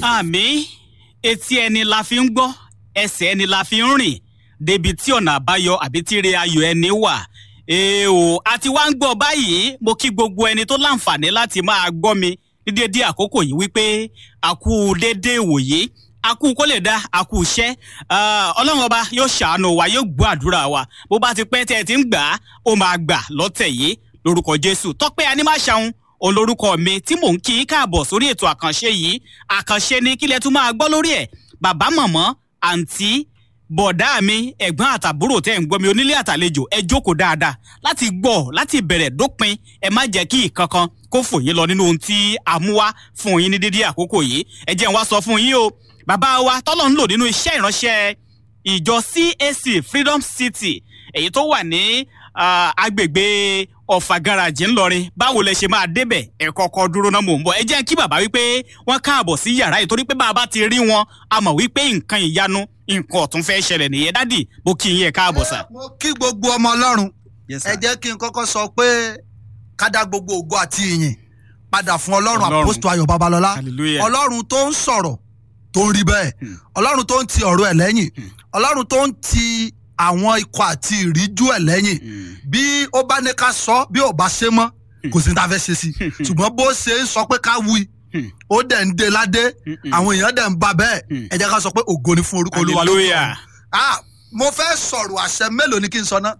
àmì etí ẹni la fi ń gbọ́ ẹsẹ̀ ẹni la fi ń rìn débi tí ọ̀nà àbáyọ àbí tíire ayọ̀ ẹni wà èèwò àti wá ń gbọ́ báyìí mo kí gbogbo ẹni tó láǹfààní láti máa gbọ́ mi ní dédé àkókò yìí wípé àkú dédé ìwòye àkú kó lè dá àkú iṣẹ́ ọlọ́run ọba yóò ṣàánú wa yóò gbọ́ àdúrà wa bó bá ti pẹ́ tẹ́ ẹ ti ń gbà á ó máa gbà lọ́tẹ̀ yìí lórúkọ jésù tọ́pẹ́ anímáṣàun olórúkọ mi tí mò ń kí í káàbọ̀ sórí ètò àkànṣe yìí àkànṣe ni kílẹ̀ tún máa gbọ́ lórí ẹ̀ bàbá mọ̀mọ́ àǹtí bọ̀dá mi ẹ̀gbọ́n àtàbúrò tẹ́ ń gbọ́ mi onílé àtàlejò ẹ jókòó dáadáa láti gbọ́ láti bẹ̀rẹ̀ dópin ẹ má jẹ́ kí ìkankan kó fò yín lọ nínú ohun tí a mú wá fún yín ní dídí àkókò yìí ẹ jẹ́ n wá sọ fún yín o bàbá wa tọ́lọ̀ ń lò nínú iṣẹ́ ìránṣẹ́ ìjọ CAC Freedom City èyí tó wà ní agbègbè ọ̀fà garaajì ńlọrin báwo lẹ ṣe máa débẹ̀ ẹ kọ́kọ́ dúró náà mò ń bọ̀ ẹ jẹ́ kí bàbá wípé wọ́n káàbọ̀ sí yàrá yìí torí pé bàbá ti rí wọn a mọ̀ wípé nǹkan ìyanu nǹkan ọ̀tún fẹ́ ṣẹlẹ̀ nìyẹn dádì mo kí yín ẹ káàbọ̀ sà. mo kí gbogbo ọmọ ọlọ́run ẹ jẹ́ kí n kọ́kọ́ sọ pé ká dá gbogbo ògo àti ìyìn padà fún ọlọ́run Ọlọ́run. àpòstò ayọ̀ babalọ́lá Hallelujah. ọlọ́run tó ń sọ̀rọ̀ tó ń rí bẹ́ẹ̀ ọlọ́run tó ń ti ọ̀rọ̀ ẹ̀ lẹ́yìn ọlọ́run tó ń ti àwọn ikọ̀ àti ìríjú ẹ̀ lẹ́yìn bí ó bá ní ká sọ bí ò bá ṣe mọ́ kò sí ní ta fẹ́ ṣe sí i ṣùgbọ́n bó ṣe ń sọ pé ká wí ó dẹ̀ ń de ládé àwọn èèyàn dẹ̀ ń ba bẹ́ẹ̀ ẹ jẹ́ ká sọ pé ògo ni fún orúkọ olúwa lókè Hallelujah. ọ̀run. Ah, mo fẹ́ sọ̀rọ̀ àṣẹ mélòó ni kí n sọ ná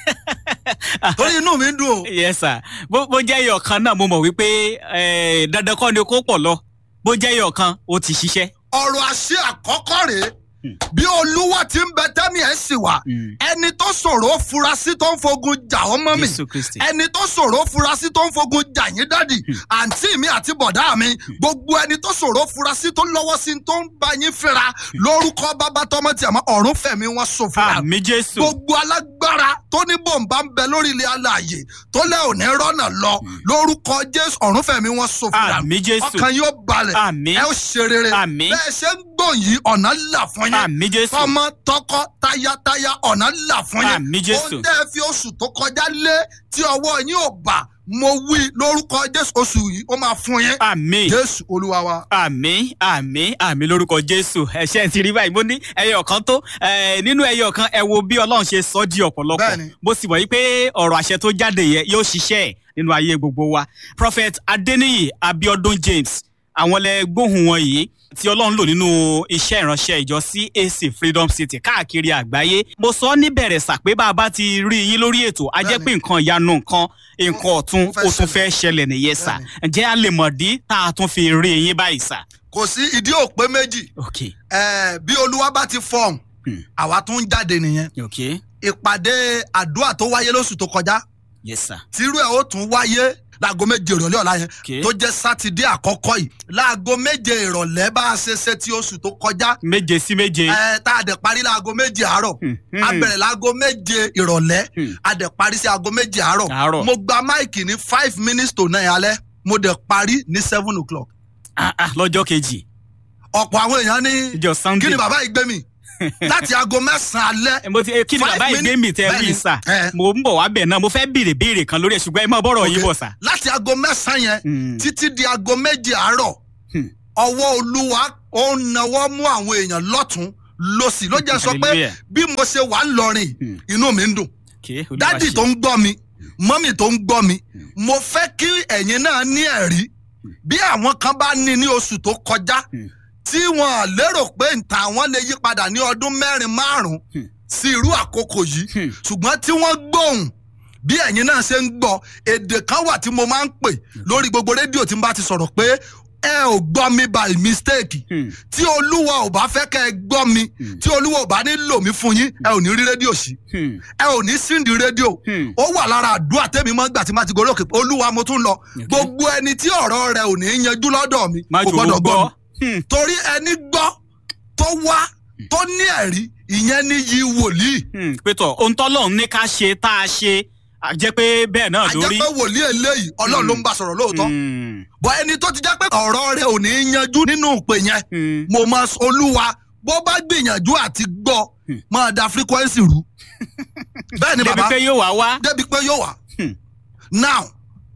torí inú mi ń dùn o yes sir bó bó jẹ́ ẹyọ kan náà mo mọ̀ wípé eh, dandan kọ́ ni kó pọ̀ lọ bó jẹ́ ẹyọ kan ó ti ṣiṣẹ́. ọ̀rọ̀ àṣẹ àkọ́kọ́ rèé bí olúwa ti ń bẹ tẹ́mi ẹ̀ sì wà ẹni tó ṣòro furasí tó ń fogun jà ọ́ mọ́ mi Jésù Kristi. ẹni tó ṣòro furasí tó ń fogun jà yín dádì àǹtí mi àti bọ̀dá mi gbogbo ẹni tó ṣòro furasí tó lọ́wọ́ sí tó ń bá yín fẹ́ra lórúkọ bàbá tọmọ tí a mọ ọ̀run fẹ̀mí wọn ṣòfò àmì jésù gbogbo alágbára tó ní bòǹbà ń bẹ lórí ilé alààyè tó lẹ òní rọ́nà lọ lórúkọ jésù ọ̀run fẹ̀mí wọn ṣòfò Àmín Jésù. ọkàn yóò balẹ̀ Àmín. ẹ ó ṣe rere Àmín. bẹ́ẹ̀ ṣe ń gbọ̀n yìí ọ̀nà là fún yín àmì jésù tọmọ tọkọ tayátayá ọ̀nà là fún yín Àmín Jésù. ohun tẹ́ ẹ fi oṣù tó kọjá lé tí ọwọ́ yín ò bà mo wí lórúkọ jésù oṣù yìí ó máa fún yín àmì jésù olúwa wa. àmì àmì àmì lórúkọ jésù ẹṣẹ ti rí báyìí mo ní ẹyọ kan tó eh, nínú ẹyọ kan ẹ wo bí ọlọ́run ṣe sọ di ọ̀pọ̀lọpọ̀ Bẹ́ẹ̀ni. mo sì mọ̀ yí pé ọ̀rọ̀ àṣẹ tó jáde yẹ yóò ṣiṣẹ́ ẹ̀ nínú ayé gbogbo wa prophet adeniyi abiodun james àwọn lẹ gbóhùn wọn yìí tí ọlọ́run lò nínú iṣẹ́ ìránṣẹ́ ìjọ CAC freedom city káàkiri àgbáyé mo sọ níbẹ̀rẹ̀ sà pé bá a bá ti rí yín lórí ètò a jẹ́ Bẹ́ẹ̀ni. pé nǹkan ìyanu nǹkan nǹkan ọ̀tun Ó fẹ́ ó tún fẹ́ ṣẹlẹ̀ nìyẹn sà ǹjẹ́ a lè mọ̀ dí tá a tún fi rí yín báyìí sà. kò sí ìdí òpé méjì ok Eh, bí olúwa bá ti fọhùn Hmm. àwa tún ń jáde nìyẹn ok ìpàdé àdúrà tó wáyé lóṣù tó kọjá yes sir. tírú ẹ̀ ó tún wáyé láago méje ìrọ̀lẹ́ ọ̀la yẹn Okay. tó jẹ́ sátidé àkọ́kọ́ yìí láago méje ìrọ̀lẹ́ bá a ṣe ṣe ti oṣù tó kọjá méje sí méje. ẹ tá a dẹ̀ parí láago méje àárọ̀ Hmm, a hmm. bẹ̀rẹ̀ láago méje ìrọ̀lẹ́ Hmm. a dẹ̀ parí sí aago méje àárọ̀ Àárọ̀. mo gba máìkì ní five minutes to nine alẹ́ mo dẹ̀ parí ní seven o'clock Ah, ah, lọ́jọ́ kejì ọ̀pọ̀ àwọn èèyàn ní ìjọ sunday. kí ni bàbá yìí gbé mi láti aago mẹ́sàn-án alẹ́ Eh, mo ti eh, kí ni Five bàbá ìgbé mi tẹ minutes- wí sà bẹ́ẹ̀ni. mo ń bọ̀ wá bẹ̀ náà mo fẹ́ béèrè béèrè kan lórí ẹ̀ ṣùgbọ́n ẹ má bọ́rọ̀ yín Ok. bọ̀ sà. láti aago mẹ́sàn-án yẹn Hmm. títí di aago méje àárọ̀ Hmm. ọwọ́ olúwa ó ń nawọ́ mú àwọn èèyàn lọ́tún lọ́sì ló jẹ́ sọ pé Hallelujah. bí mo ṣe wà ń lọrin Hmm. inú mi ń dùn Okay, Olúwa dádì ṣe. tó ń gbọ́ mi mọ́mì tó ń gbọ́ mi mo fẹ́ kí ẹ̀yin náà ní ẹ̀rí bí àwọn kan bá ní ní oṣù tó kọjá Hmm. tí wọn lérò pé nta àwọn lè yí padà ní ọdún mẹ́rin márùn-ún Hmm. sí irú àkókò yìí Hmm. ṣùgbọ́n tí wọ́n gbóhùn bí ẹ̀yin náà ṣe ń gbọ́ èdè kan wà tí mo máa ń pè lórí gbogbo rédíò tí n bá ti sọ̀rọ̀ pé ẹ ò gbọ́ mi by mistake Hmm. tí olúwa ò bá fẹ́ kẹ́ ẹ gbọ́ mi tí olúwa ò bá ní lò mí fún yín ẹ ò ní rí rédíò sí Hmm. ẹ ò ní síndìí rédíò Hmm. ó wà lára àdúrà tẹ́mi máa ń gbà tí má ti gorí òkè pé olúwa mo tún lọ gbogbo ẹni tí ọ̀rọ̀ rẹ ò ní yanjú lọ́dọ̀ mi má kò jò ó gbọ́dọ̀ gbọ́ gbọ́. mi Hmm. torí ẹni gbọ́ tó wá tó ní ẹ̀rí ìyẹn ní yí wòlíì Hmm. pétọ̀ ohun tọ́lọ́run ní ká ṣe tá a ṣe a jẹ́ pé bẹ́ẹ̀ náà lórí. àjẹpẹ́ wòlíì eléyìí ọlọ́run ló ń bá sọ̀rọ̀ lóòótọ́ Hmm. bọ́ ẹni tó ti jẹ́ pé ọ̀rọ̀ rẹ ò ní yanjú nínú ìpè yẹn Hmm. mo máa sọ olúwa bó bá gbìyànjú àti gbọ́ máa da frequency rú bẹ́ẹ̀ ni débi bàbá pé yóò wá wá. débi pé yóò wá Hmm. now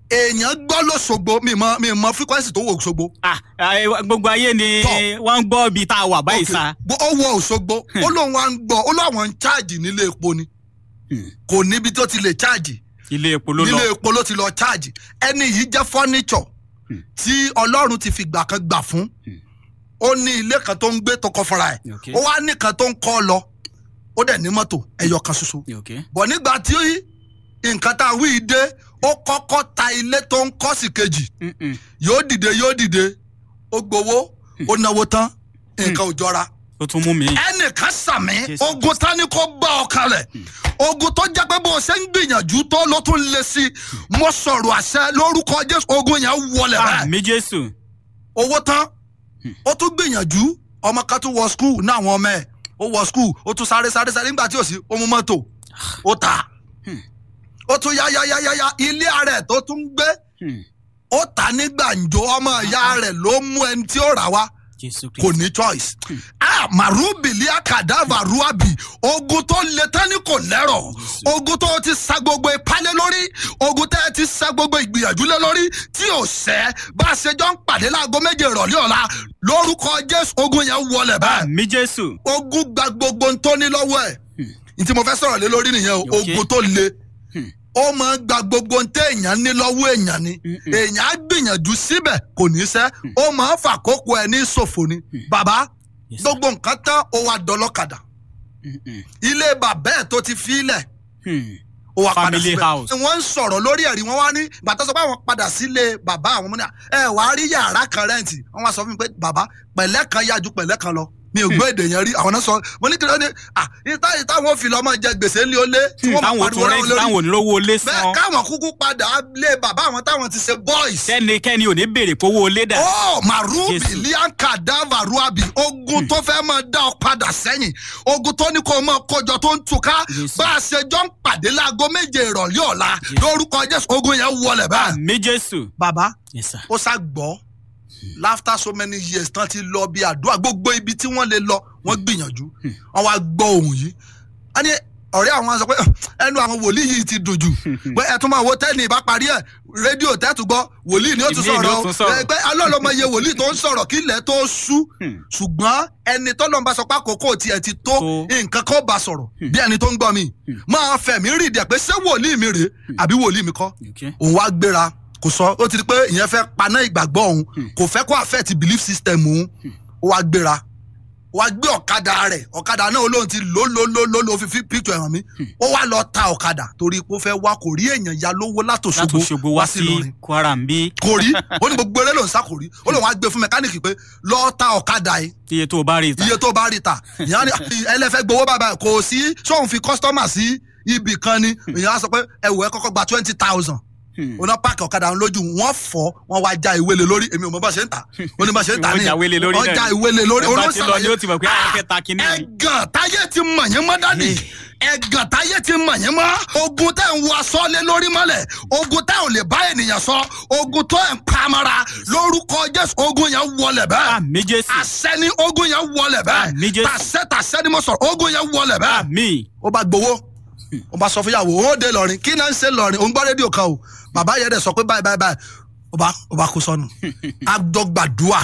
èèyàn gbọ́ lọ́sọ̀gbọ̀ mi mọ mi mọ frequency tó wọ Òṣogbo Ah, ah, gbogbo ayé ni Tọ́. wọ́n ń gbọ́ ibi tá a wà báyìí Ok. sa. Bó- ó wọ Òṣogbo ó lóun wá ń gbọ́ ó lóun ń cháàjì nílé epo ni Hmm. kò níbi tó ti lè cháàjì ilé epo ló lọ. nílé epo ló ti lọ cháàjì ẹni yìí jẹ́ fọ́níṣọ̀ Hmm. tí Ọlọ́run ti fi gbà kan gbà fún Hmm. ó ní ilé kan tó ń gbé tó kọ́ fúnra ẹ̀ Ok. ó wá nìkan tó ń kọ́ lọ ó dẹ̀ ní mọ́tò ẹyọ kan ṣoṣo ok bọ̀ nígbà tí nǹkan tá a wí dé ó kọ́kọ́ ta ilé tó ń kọ́ sí kejì Mm-mm. yóò dìde yóò dìde ó gbowó ó náwó tán nǹkan ò jọra ó tún mú mi. ẹnìkan sàmì Jésù. ogun tani kò bá ọ kalẹ̀ ogun tó jẹ́ pé bó o ṣe ń gbìyànjú tó ló tún lé sí i mo sọ̀rọ̀ àṣẹ lórúkọ jésù ogun yẹn wọlé báyìí àmì jésù. owó tán ó tún gbìyànjú ọmọ kan tún wọ skul ní àwọn ọmọ ẹ̀ ó wọ skul ó tún sáré sáré sáré nígbà tí ò sí ó mú mọ́tò ó ta ó tún yá yá yá yá yá ilé ara ẹ̀ tó tún gbé Hmm. ó ta ní gbàǹjo ọmọ ìyá rẹ̀ ló mú ẹni tí ó rà wá jésù kò ní choice. ah marubili akadava ruabi ogun tó le tán ni kò lẹ́rọ̀ ogun tó ti sa gbogbo ìpalẹ̀ lórí ogun tẹ́ ẹ ti sa gbogbo ìgbìyànjú lé lórí tí ò sẹ́ bá a ṣe jọ ń pàdé láago méje ìrọ̀lẹ́ ọ̀la lórúkọ jésù ogun yẹn wọlé báyìí àmì jésù. ogun gba gbogbo ń tó ní lọ́wọ́ ẹ̀ ní tí mo fẹ́ sọ̀rọ̀ lé lórí nìyẹn o Okay. ogun tó le Hmm. ó máa ń gba gbogbo ń tẹ́ èèyàn ní lọ́wọ́ èèyàn ni Mm-mm. èèyàn á gbìyànjú síbẹ̀ kò ní sẹ́ ó máa ń fàkókò ẹ̀ ní ṣòfò ni bàbá Yes, sir. gbogbo nǹkan tán ó wá dọlọ́kadà Mm-mm. ilé bàbá ẹ̀ tó ti fílẹ̀ Hmm. ó wá padà Family síbẹ̀ house. wọ́n ń sọ̀rọ̀ lórí ẹ̀rí wọn wá ní ìgbà tó sọ pé àwọn padà sílé bàbá àwọn ọmọ náà ẹ wàá rí yàrá kan rẹ́ǹtì wọ́n wá sọ fún mi pé bàbá pẹ̀lẹ́ kan yá ju pẹ̀lẹ́ kan lọ mi ò gbọ́ èdè yẹn rí àwọn náà sọ mo ní kí ló ní à ìta ìta wọn fi lọ máa jẹ gbèsè ńlẹ ó lé tí wọ́n máa táwọn pariwo tún láwọn rẹ́ǹtì lórí táwọn onílówó lé bẹ́ẹ̀ san. káwọn kúkú padà lé bàbá àwọn táwọn ti ṣe boys kẹ́nikẹ́ni ò ní béèrè fowó lé dà. ó marubi Jésù. lianka davaruabi ogun tó fẹ́ máa dá ọ padà sẹ́yìn ogun tó ní kó o máa kójọ tó ń túká Jésù. bá a ṣe jọ ń pàdé láago méje ìrọ̀lẹ́ ọ̀la lórúkọ jésù ogun yẹn wọlé báyìí. àmì jésù. bàbá yes sir. ó sá gbọ́ after so many years tán ti lọ bí àdúrà gbogbo ibi tí wọ́n lè lọ wọ́n gbìyànjú wọ́n wá gbọ́ ohun yìí a ní ọ̀rẹ́ àwọn sọ pé ẹnu àwọn wòlíì yìí ti dùn jù pé ẹ tún máa wo tẹ́ni ìbá parí ẹ̀ rédíò tẹ́tù gbọ́ wòlíì ni ó tún Ìmíì ni ó sọ̀rọ̀ tún sọ̀rọ̀. ẹ pé alọ́lọ́mọ iye wòlíì tó ń sọ̀rọ̀ kí ilẹ̀ tó ṣú Hmm. ṣùgbọ́n ẹni tọ́lọ́ ń bá sọ pé àkókò tiẹ̀ ti tó Tó. nǹkan kan bá sọ̀rọ̀ bí ẹni tó ń gbọ́ mi máa fẹ̀mí rìndẹ̀ pé ṣé wòlíì mi rèé àbí wòlíì mi kọ́ okay. òun wá gbéra kò sọ ó ti di pé ìyẹn fẹ́ paná ìgbàgbọ́ òun kò fẹ́ kó affect belief system òun ó wá gbéra ó wá gbé ọ̀kadà rẹ̀ ọ̀kadà náà olóhùn ti lò lò lò lò lò fi fi picture ẹ̀hàn mi ó wá lọ ta ọ̀kadà torí pé ó fẹ́ wá kò rí èèyàn ya lówó láti látòṣogbo Òṣogbo wá sí Ìlọrin kwara ń bí kò rí ó ní gbogbo eré lòún sá kò rí ó lòun á gbé fún mẹkáníìkì pé lọ ta ọ̀kadà yìí iye tó o bá rí i ta. iye tó bá rí ta ìyá ni ẹlẹ́fẹ́ gbowó bàbá kò sí sóun fi kọ́sítọ́mà sí ibì kan ni ìyá á sọ pé ẹ̀wọ̀ ẹ kọ́kọ́ gba twenty thousand Hmm. oná páàkì ọ̀kadà ń lójú wọ́n fọ́ wọ́n wá já ìwé lé lórí èmi ò mọ bá ṣe ń tà ó ní bá ṣe ń tà Wọ́n ní já ìwé lé lórí wọ́n náà já ni. ìwé lé lórí Ẹ bá ti lọ ni ó ti mọ̀ pé àwọn fẹ́ ta kinní ni. ẹ̀gàn táyé ti mọ̀ yín mọ́ dádì ẹ̀gàn táyé ti mọ̀ yín mọ́ ogun tẹ́ ń wọ aṣọ lé lórí mọ́lẹ̀ ogun tẹ́ ò lè bá ènìyàn sọ ogun tó ẹ̀ ń pamara lórúkọ jésù ogun yẹn wọlé bẹ́ẹ̀ àmì jésù. àṣẹ ni ogun yẹn wọlé Àmín bẹ́ẹ̀ Jésù. tàṣẹ tàṣẹ ni mo sọ̀rọ̀ ogun yẹn wọlé bẹ́ẹ̀ àmì. ó bá gbowó ó bá sọ fún yàwó ó dé lọrin kí náà ń ṣe lọrin òun gbọ́ rédíò kan o bàbá yẹn dẹ̀ sọ pé báyìí báyìí báyìí ó bá ó bá kó sọnù àdọ́gbàdúà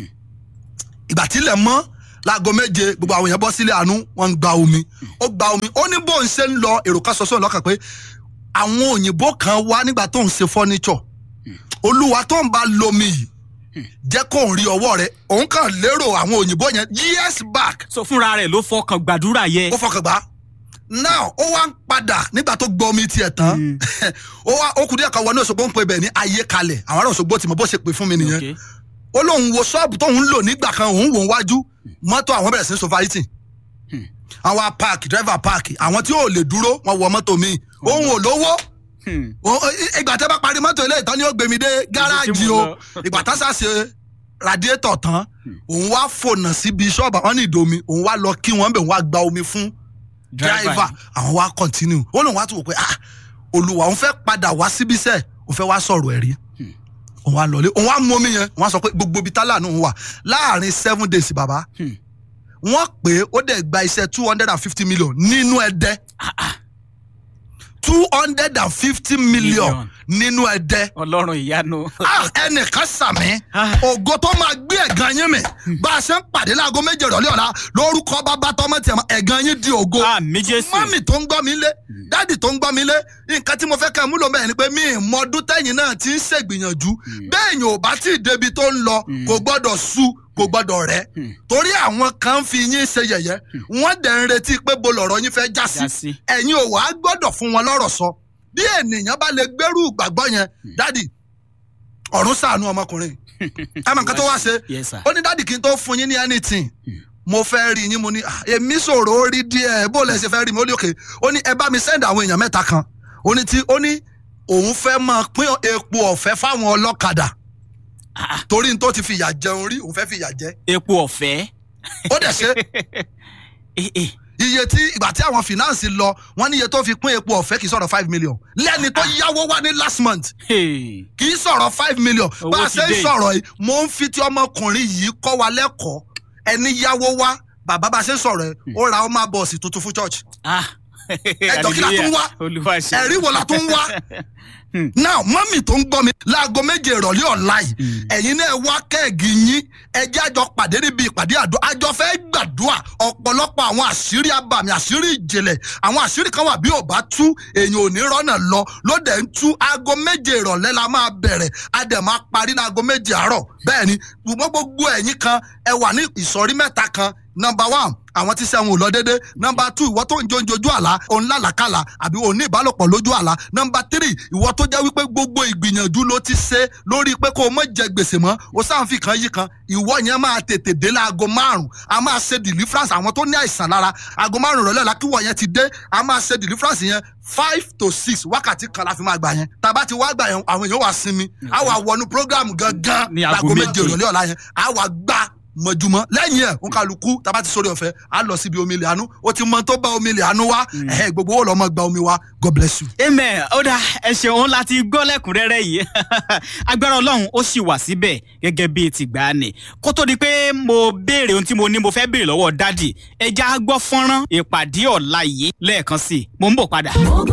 ìgbà tílẹ̀ mọ́ láago méje gbogbo àwọn èèyàn bọ́ sílé àánú wọ́n ń gba omi ó gba omi ó ní bóun ṣe ń lọ èrò kan sọ sóun lọ́kàn pé àwọn òyìnbó kan wá nígbà tó ń ṣe fọ́níṣọ̀ olúwa tó ń bá lomi yìí jẹ́ kó ń rí ọwọ́ rẹ̀ òun kàn lérò àwọn òyìnbó yẹn years back so fúnra rẹ̀ ló fọkàn gbàdúrà yẹ. ó fọkàn gbá now ó wá ń padà nígbà tó gbọ́ omi tiẹ̀ tán ó wá ó kù díẹ̀ kan wọnú Òṣogbo ń pe bẹ̀ ní ayé kalẹ̀ àwọn ará Òṣogbo ti mọ bó ṣe pè fún mi nìyẹn Okay. ó lóun wo ṣọ́ọ̀bù tóun ń lò nígbà kan òun wò ń wájú mọ́tò àwọn bẹ̀rẹ̀ sí ní sofariti àwọn á páàkì dírẹ́fà páàkì àwọn tí ò lè dúró wọn wọ mọ́tò míì òun ò lówó Hmm. Ó- ó- ìgbà tẹ́ bá parí mọ́tò ilé ìtàn ni ó gbé mi dé gáràjì o lọ. ìgbà tá sá ṣe radiétọ̀ tán òun wá fònà síbi ṣọ́ọ̀bù àwọn ní ìdomi òun wá lọ kí wọ́n bẹ̀ òun wá gba omi fún driver àwọn wá continue ó lóun wá tún wò pé ah olùwà òun fẹ́ padà wá síbí sẹ́ẹ̀ òun fẹ́ wá sọ̀rọ̀ ẹ̀rí òun wá lọlé òun wá mú omi yẹn òun wá sọ pé gbogbo ibi tálà náà wà láàrin seven days bàbá Hmm. wọ́n pè é ó dẹ̀ gba iṣẹ́ two hundred and fifty million nínú ẹ̀dẹ́ two hundred and fifty million Million. nínú ẹ̀dẹ́ ọlọ́run ìyanu. Ah, ẹnìkan sàmì Ah. ògo tó máa gbé ẹ̀gàn yín mi bá a ṣe ń pàdé láago méje ìrọ̀lẹ́ ọ̀la lórúkọ bàbá tọmọ tiẹ̀ mọ́ ẹ̀gàn yín di ògo àmì jésù. mọ́mì tó ń gbọ́ mi lé dáàdì tó ń gbọ́ mi lé nǹkan tí mo fẹ́ kẹ́ ẹ múlò bẹ́ẹ̀ ni pé mi ì mọ ọdún tẹ́yìn náà ti ń ṣègbìyànjú bẹ́ẹ̀ yẹn ò bá tí ì débi tó ń lọ kò gbọ́dọ̀ sú kò gbọ́dọ̀ rẹ̀ torí àwọn kan ń fi yín ṣe yẹ̀yẹ́ wọ́n dẹ̀ ń retí pé bo lọ̀rọ̀ yín fẹ́ já Já sí sí. ẹ̀yin ò wá gbọ́dọ̀ fún wọn lọ́rọ̀ sọ bí ènìyàn bá lè gbẹ́rù ìgbàgbọ́ yẹn dáàdì ọ̀run ṣàánú ọmọkùnrin ẹ mọ̀ nǹkan tó wá ṣe Yes, sir. ó ní dáàdì kí n tó fún yín ní anything mo fẹ́ rí yín mo ní "Ah, èmi sọ̀rọ̀ ó rí díẹ̀ bó lẹ ṣe fẹ́ rí mi ó ní òkè ó ní ẹ bá mi send àwọn èèyàn mẹ́ta kan ó ní tí ó ní òun fẹ́ máa pín epo ọ̀fẹ́ fáwọn ọlọ́kadà Ah, torí n tó ti fi ìyà jẹun rí òun fẹ́ fi ìyà jẹ epo ọ̀fẹ́. ó dẹ̀ ṣe Eh, eh. iye tí ìgbà tí àwọn finance lọ wọ́n ní iye tó fi pín epo ọ̀fẹ́ kì í sọ̀rọ̀ five million lẹ́ni tó yáwó wá ní last month Hey. kì í sọ̀rọ̀ five million Owó bá a ti ṣe ń dé. sọ̀rọ̀ yìí mo ń fi ti ọmọkùnrin yìí kọ́ wa lẹ́kọ̀ọ́ ẹni yáwó wá bàbá bá a ṣe ń sọ̀rọ̀ yìí ó ra ọmọ bọ́ọ̀sì tuntun fún church Ah. Ẹjọ́ kí la tún wá? olúwa ṣe. ẹ̀rí wo la tún wá now mọ́mì tó ń gbọ́ mi láago méje ìrọ̀lẹ́ ọ̀la yìí ẹ̀yin náà wá kẹ́ẹ̀gì yín ẹjẹ́ àjọ pàdé níbi ìpàdé àdó àjọ fẹ́ gbàdúrà ọ̀pọ̀lọpọ̀ àwọn àṣírí abàmì àṣírí ìjìnlẹ̀ àwọn àṣírí kan wà bí ò bá tú èèyàn ò ní rọ́nà lọ ló dẹ̀ ń tú aago méje ìrọ̀lẹ́ la máa bẹ̀rẹ̀ a dẹ̀ máa parí ní aago méje àárọ̀ bẹ́ẹ̀ ni ṣùgbọ́n gbogbo ẹ̀yin kan ẹ wà ní ìsọ̀rí mẹ́ta kan number one àwọn tí sẹ́wọ̀n ò lọ déédé number two ìwọ tó ń jó ojú àlá òun lálàkàlà àbí òun ní ìbálòpọ̀ lójú àlá number three ìwọ tó jẹ́ wípé gbogbo ìgbìyànjú ló ti ṣe lórí pé kó o mọ̀ jẹ gbèsè mọ́ o sáǹfì kan yí kan ìwọ yẹn máa tètè dé láago márùn a máa ṣe deliverance àwọn tó ní àìsàn lára aago márùn rọ̀lẹ́ la kíwọ̀ yẹn ti dé a máa ṣe deliverance yẹn five to six wákàtí kan la fi máa gbà yẹn tàbá ti wá gbà yẹn àwọn èèyàn wà sinmi a wà wọnú program gangan Ní aago láago méje méje. ìrọ̀lẹ́ ọ̀la yẹn a wà gbà mọ̀júmọ́ lẹ́yìn ẹ̀ ń kálukú tábà ti sórí ọ̀fẹ́ á lọ síbi omi ilẹ̀ àánú ó ti mọ tó bá omi ilẹ̀ àánú wá ẹ̀hẹ́ gbogbo ó lọ́ mọ́ gba omi wá god bless you. amen ó dá ẹ ṣeun láti gbọ́ lẹ́kùnrẹ́rẹ́ yìí agbára ọlọ́run ó sì wà síbẹ̀ gẹ́gẹ́ bíi tìgbàanì kó tó di pé mo béèrè ohun tí mo ní mo fẹ́ béèrè lọ́wọ́ dádì ẹja gbọ́ fọ́nrán ìpàdé ọ̀la yìí lẹ́ẹ̀kan sí i mo ń bọ̀ padà. Ògo